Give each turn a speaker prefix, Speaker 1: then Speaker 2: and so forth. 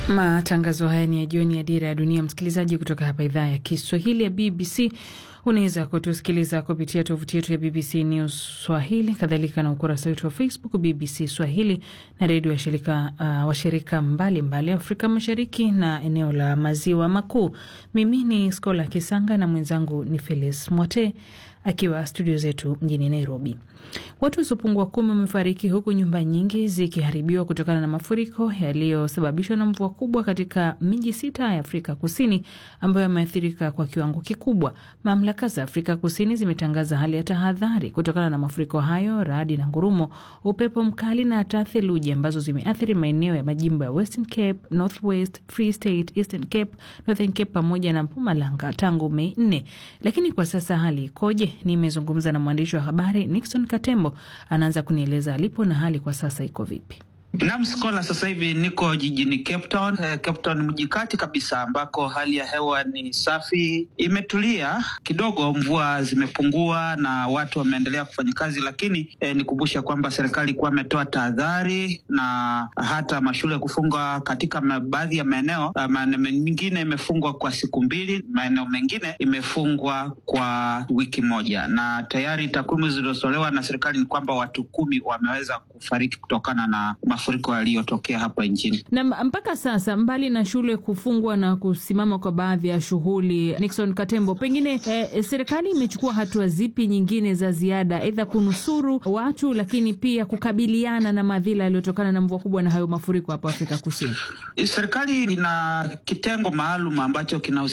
Speaker 1: Matangazo haya ni ya jioni ya Dira ya Dunia, msikilizaji, kutoka hapa idhaa ya Kiswahili ya BBC. Unaweza kutusikiliza kupitia tovuti yetu ya BBC News Swahili, kadhalika na ukurasa wetu wa Facebook BBC Swahili na redio washirika uh, washirika mbalimbali Afrika Mashariki na eneo la Maziwa Makuu. Mimi ni Skola Kisanga na mwenzangu ni Felis Mwote akiwa studio zetu mjini Nairobi. Watu wasiopungua kumi wamefariki huku nyumba nyingi zikiharibiwa kutokana na mafuriko yaliyosababishwa na mvua kubwa katika miji sita ya Afrika Kusini ambayo yameathirika kwa kiwango kikubwa. Mamlaka za Afrika Kusini zimetangaza hali ya tahadhari kutokana na mafuriko hayo, radi na ngurumo, upepo mkali na hata theluji ambazo zimeathiri maeneo ya majimbo ya Western Cape, North West, Free State, Eastern Cape, Northern Cape pamoja na Mpumalanga tangu Mei nne. Lakini kwa sasa hali ikoje? Nimezungumza na mwandishi wa habari Nixon Katembo, anaanza kunieleza alipo na hali kwa sasa iko vipi.
Speaker 2: Naam, Skola, sasa hivi niko jijini Cape Town. Eh, Cape Town mji kati kabisa, ambako hali ya hewa ni safi, imetulia kidogo, mvua zimepungua na watu wameendelea kufanya kazi, lakini eh, nikumbusha kwamba serikali ilikuwa imetoa tahadhari na hata mashule kufungwa katika baadhi ya maeneo. Maeneo mengine imefungwa kwa siku mbili, maeneo mengine imefungwa kwa wiki moja, na tayari takwimu zilizotolewa na serikali ni kwamba watu kumi wameweza kufariki kutokana na mafuriko yaliyotokea hapa nchini.
Speaker 1: Na mpaka sasa, mbali na shule kufungwa na kusimama kwa baadhi ya shughuli, Nixon Katembo, pengine eh, serikali imechukua hatua zipi nyingine za ziada, aidha kunusuru watu, lakini pia kukabiliana na madhila yaliyotokana na mvua kubwa na hayo mafuriko hapa Afrika Kusini?
Speaker 2: Serikali ina kitengo maalum ambacho kina